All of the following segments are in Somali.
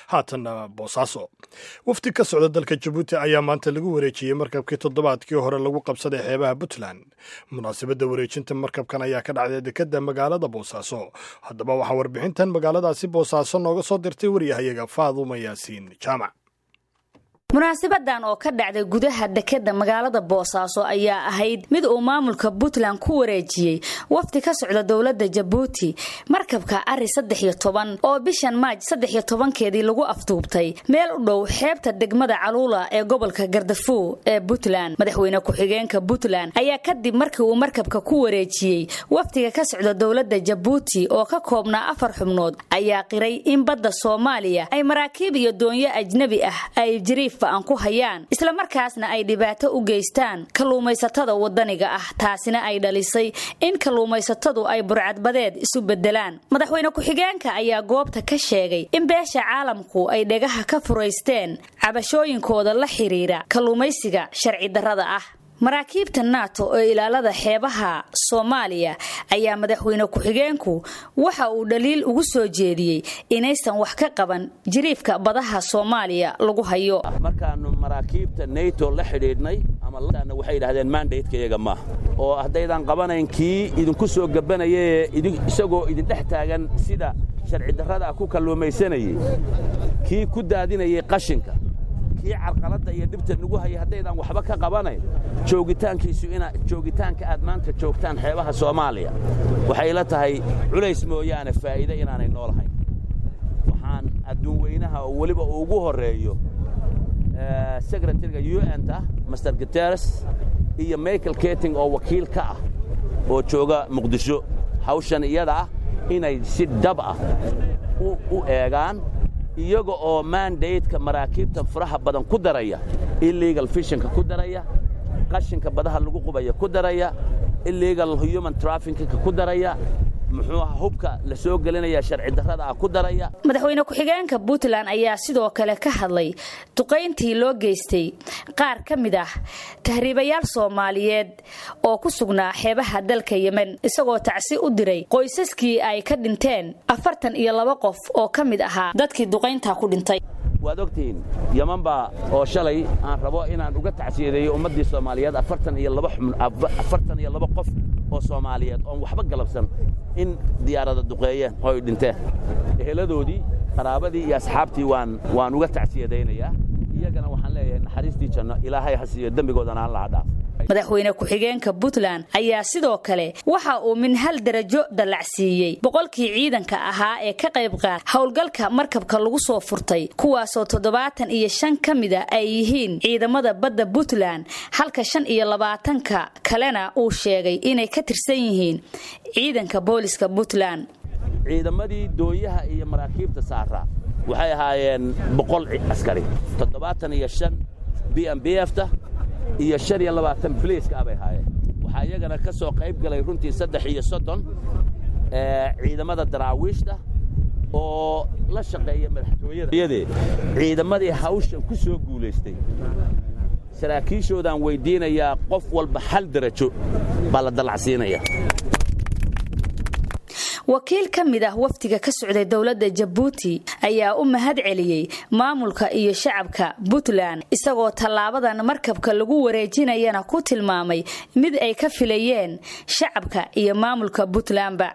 haatanna boosaaso wafdi ka socda dalka jabuuti ayaa maanta lagu wareejiyey markabkii toddobaadkii hore lagu qabsaday xeebaha puntland munaasabadda wareejinta markabkan ayaa ka dhacday dekadda magaalada boosaaso haddaba waxaa warbixintan magaaladaasi boosaaso nooga soo dirtay waryahayaga faaduma yaasiin jaamac munaasabadan oo ka dhacday gudaha dekeda magaalada boosaaso ayaa ahayd mid uu maamulka puntland ku wareejiyey wafdi ka socda dowladda jabuuti markabka ari saddex iyo toban oo bishan maaj saddex iyo tobankeedii lagu afduubtay meel u dhow xeebta degmada caluula ee gobolka gardafuw ee puntland madaxweyne ku-xigeenka puntland ayaa kadib markii uu markabka ku wareejiyey wafdiga ka socda dowladda jabuuti oo ka koobnaa afar xubnood ayaa qiray in badda soomaaliya ay maraakiib iyo doonyo ajnebi ah ay jiriif aan ku hayaan islamarkaasna ay dhibaato u geystaan kalluumaysatada wadaniga ah taasina ay dhalisay in kalluumaysatadu ay burcadbadeed isu bedelaan madaxweyne ku-xigeenka ayaa goobta ka sheegay in beesha caalamku ay dhegaha ka furaysteen cabashooyinkooda la xiriira kalluumaysiga sharci darrada ah maraakiibta nato oo ilaalada xeebaha soomaaliya ayaa madaxweyne ku-xigeenku waxa uu dhaliil ugu soo jeediyey inaysan wax ka qaban jiriifka badaha soomaaliya lagu hayo markaannu maraakiibta nato la xidhiidhnay ama waxay yidhahdeen mandatka iyaga maaha oo haddaydan qabanayn kii idinku soo gabanayee isagoo idindhex taagan sida sharci darrada ah ku kalluumaysanayey kii ku daadinayay qashinka kii carqaladda iyo dhibta nagu hayay haddaydan waxba ka qabanayn joogitaankiisu ina joogitaanka aad maanta joogtaan xeebaha soomaaliya waxay la tahay culays mooyaane faa'iide inaanay noolahayn waxaan adduun weynaha oo weliba uu ugu horreeyo sekretariga u n ta master guteres iyo michael keting oo wakiil ka ah oo jooga muqdisho hawshan iyada ah inay si dhab ah u eegaan iyaga oo mandaydka maraakiibta faraha badan ku daraya illegal fishinka ku daraya qashinka badaha lagu qubaya ku daraya illegal human traffickinka ku daraya muxuu aha hubka la soo gelinaya sharci darrada ah ku daraya madaxweyne ku-xigeenka puntland ayaa sidoo kale ka hadlay duqayntii loo geystay qaar ka mid ah tahriibayaal soomaaliyeed oo ku sugnaa xeebaha dalka yemen isagoo tacsi u diray qoysaskii ay ka dhinteen afartan iyo laba qof oo ka mid ahaa dadkii duqayntaa ku dhintay waad ogtihiin yeman baa oo shalay aan rabo inaan uga tacsiyadeeyo ummaddii soomaaliyeed afartan iyo laba afartan iyo laba qof oo soomaaliyeed oon waxba galabsan in diyaarada duqeeyeen oo ay dhinteen eheladoodii qaraabadii iyo asxaabtii waan waan uga tacsiyadaynayaa iyagana waxaan leeyahay naxariistii janno ilaahay ha siiyo dembigoodana alla ha dhaaf madaxweyne ku-xigeenka puntland ayaa sidoo kale waxa uu min hal darajo dallacsiiyey boqolkii ciidanka ahaa ee ka qayb qaad howlgalka markabka lagu soo furtay kuwaasoo toddobaatan iyo shan ka mida ay yihiin ciidamada badda puntland halka shan iyo labaatanka kalena uu sheegay inay ka tirsan yihiin ciidanka booliska puntland ciidamadii doonyaha iyo maraakiibta saaraa waxay ahaayeen boqol askari toddobaatan iyo shan b m b fta iyo shan iyo labaatan biliiska abay haayeen waxaa iyagana ka soo qayb galay runtii saddex iyo soddon ciidamada daraawiishta oo la shaqeeya madaxtooyada ciidamadii hawshan ku soo guulaystay saraakiishoodaan weyddiinayaa qof walba hal darajo baa la dallacsiinaya wakiil ka mid ah wafdiga ka socday dowladda jabuuti ayaa u mahad celiyey maamulka iyo shacabka puntland isagoo tallaabadan markabka lagu wareejinayana ku tilmaamay mid ay ka filayeen shacabka iyo maamulka puntlandba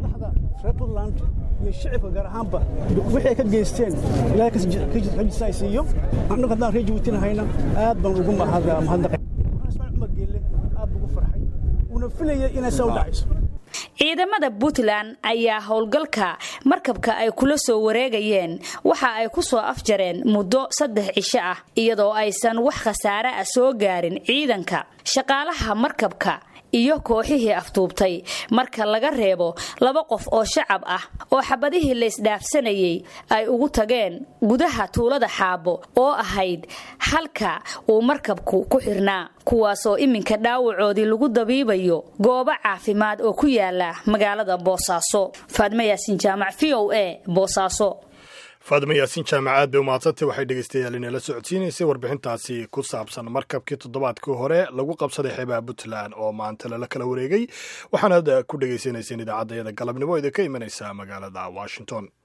iyo shicibka gaar ahaanba wixii ay ka geysteen ilahay kajisaysiiyo annagu haddaan reer jabuutina hayna aad baan ugu mahadnaqay ismaan cumar geelle aad buu ugu farxay uuna filayay inay saa u dhacayso ciidamada puntland ayaa howlgalka markabka ay kula soo wareegayeen waxa ay ku soo afjareen muddo saddex cisho ah iyadoo aysan wax khasaare ah soo gaarin ciidanka shaqaalaha markabka iyo kooxihii afduubtay marka laga reebo laba qof oo shacab ah oo xabadihii laysdhaafsanayay ay ugu tageen gudaha tuulada xaabo oo ahayd halka uu markabku ku xirnaa kuwaasoo iminka dhaawacoodii lagu dabiibayo goobo caafimaad oo ku yaala magaalada boosaaso faadmo yaasin jaamac v o a boosaaso faadma yaasiin jaamacaad bay umahadsantay waxay dhegeystayaal inala socodsiinaysay warbixintaasi ku saabsan markabkii toddobaadkii hore lagu qabsaday xeebaha puntland oo maanta lala kala wareegay waxaanaad ku dhegaysanayseen idaacadayada galabnimo idinka imanaysa magaalada washington